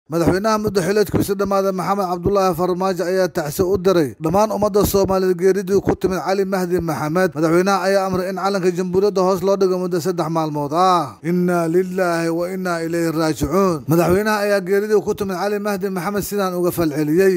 madaxweynaha muddo xileedkiisa dhammaada maxamed cabdulaahi farmaajo ayaa tacsi u diray dhammaan ummadda soomaaliyeed geeridii ku timid cali mahdi maxamed madaxweynaha ayaa amray in calanka jamhuuriyadda hoos loo dhigo muddo saddex maalmood ah innaa lilaahi wa innaa ilayhi raajicuun madaxweynaha ayaa geeridii ku timid cali mahdi maxamed sidaan uga falceliyey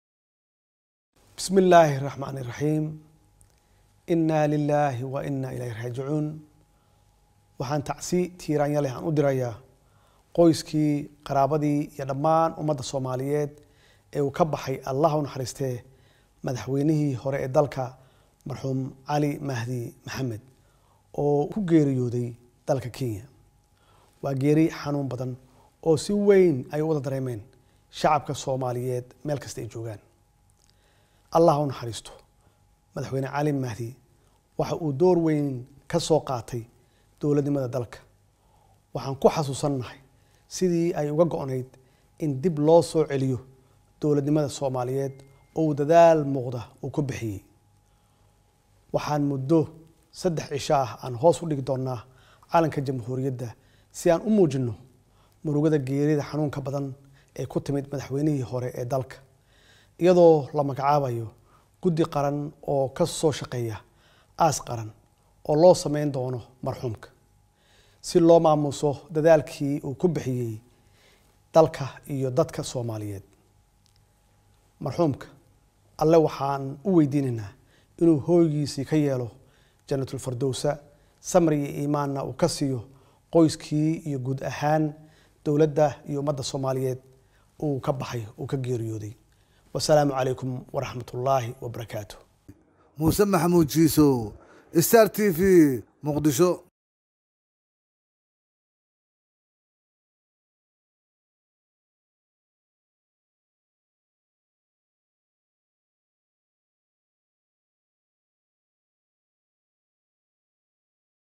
bismi illaahi raxmaani raxiim innaa lilaahi wa innaa ilayhi raajicuun waxaan tacsi tiiraanya leh aan u dirayaa qoyskii qaraabadii iyo dhammaan ummadda soomaaliyeed ee uu ka baxay allah u naxariistee madaxweynihii hore ee dalka marxuum cali mahdi maxamed oo ku geeriyooday dalka kenya waa geeri xanuun badan oo si weyn ay u wada dareemeen shacabka soomaaliyeed meel kasta ay joogaan allah u naxariisto madaxweyne cali mahdi waxa uu door weyn ka soo qaatay dowladnimada dalka waxaan ku xasuusannahay sidii ay uga go-nayd in dib loo soo celiyo dowladnimada soomaaliyeed oo uu dadaal muuqda uu ku bixiyey waxaan muddo saddex cisho ah aan hoos u dhigi doonnaa calanka jamhuuriyadda si aan u muujinno murugada geerida xanuunka badan ee ku timid madaxweynihii hore ee dalka iyadoo la magacaabayo guddi qaran oo ka soo shaqeeya aas qaran oo loo sameyn doono marxuumka si loo maamuuso dadaalkii uu ku bixiyey dalka iyo dadka soomaaliyeed marxuumka alle waxaan u weydiinaynaa inuu hooygiisii ka yeelo janatulfardowsa samri iyo iimaanna uu ka siiyo qoyskii iyo guud ahaan dowladda iyo ummadda soomaaliyeed uu ka baxay uu ka geeriyooday wasalaamu calaykum waraxmat ullaahi wabarakaatu muuse maxamuud jiisow star t v muqdisho